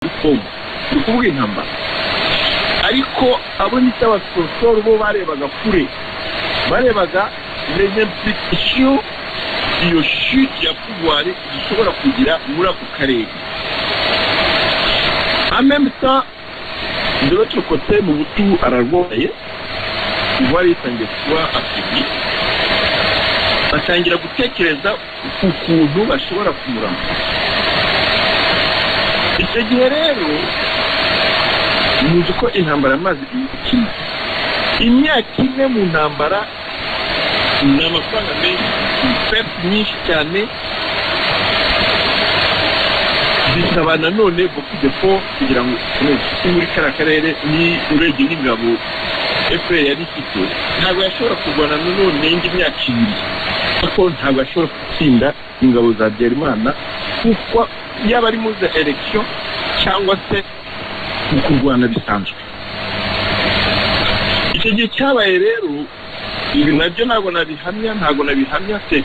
umukobwa ni ukuvuga intambara ariko abo ni abasorosoro bo barebaga kure barebaga renyempitisiyo iyo shi ya pugwari ishobora kugira muri ako karere amemsa de l'autre côté Mobutu ararwaye ivoire yitangiye kuba afibye batangira gutekereza ku kuntu bashobora kumurama icyo gihe rero muzi ko intambara amazi ikina imyaka ine mu ntambara ni amafaranga menshi pepu nyinshi cyane bisaba nanone boku defo kugira ngo ukomeze muri kariya karere ni urebye n'ingabo efuperi yari ifite ntabwo yashobora kurwana nanone indi myaka ibiri kuko ntabwo yashobora gutsinda ingabo za byarimana kuko yaba ari muri za eregisiyo cyangwa se mu kurwana bisanzwe icyo gihe cyabaye rero ibi nabyo ntabwo nabihamya ntabwo nabihamya se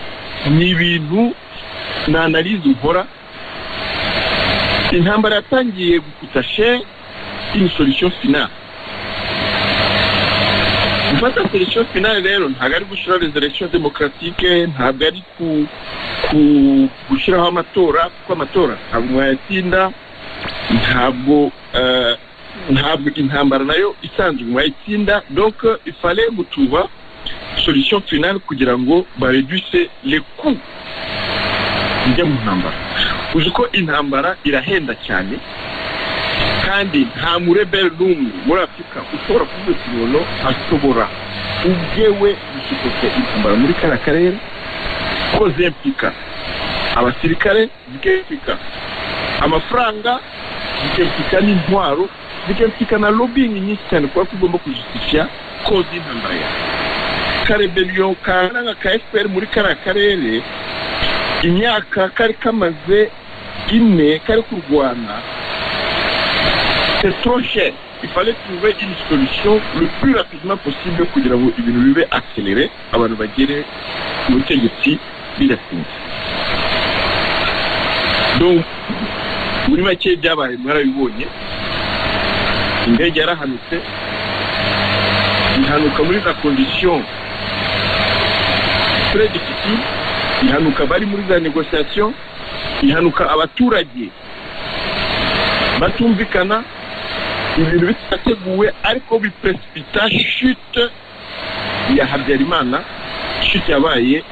ni ibintu nanarize nkora intambara yatangiye gukutashe inisolution finale gufata solution finale rero ntabwo ari gushyiraho reservation demokaratike ntabwo ari gushyiraho amatora kuko amatora ntabwo mwayatinda ntabwo ntabwo intambara nayo isanzwe mwayitsinda donc ifale gutuba solution finale kugira ngo bareduse les coups bijya mu ntambara uzi ko intambara irahenda cyane kandi nta mureberi n'umwe muri afurika ushobora kuvuga ikintu ashobora ubwewe gusukuza intambara muri kariya karere ko zempika abasirikare zikempika amafaranga zikempika n'intwaro zikempika na lobbying nyinshi cyane kuba tugomba kujistisha koza intambara yawe kareberiyo karanga ka fpr muri kariya karere imyaka kari kamaze ine kari kurwana petroshe ifale tuve une solution le plus rapidement possible kugira ngo ibintu bibe accelere abantu bagere ku butegetsi bidatinze donc muri make byabaye mwarabibonye indege yarahanutse ihanuka muri za condition très difficile ihanuka bari muri za negosiyasiyo ihanuka abaturage batumvikana ibintu bitateguwe ariko bipresipita shute ya habyarimana shute yabaye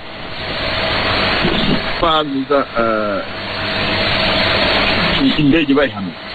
panduza indege bayihamiye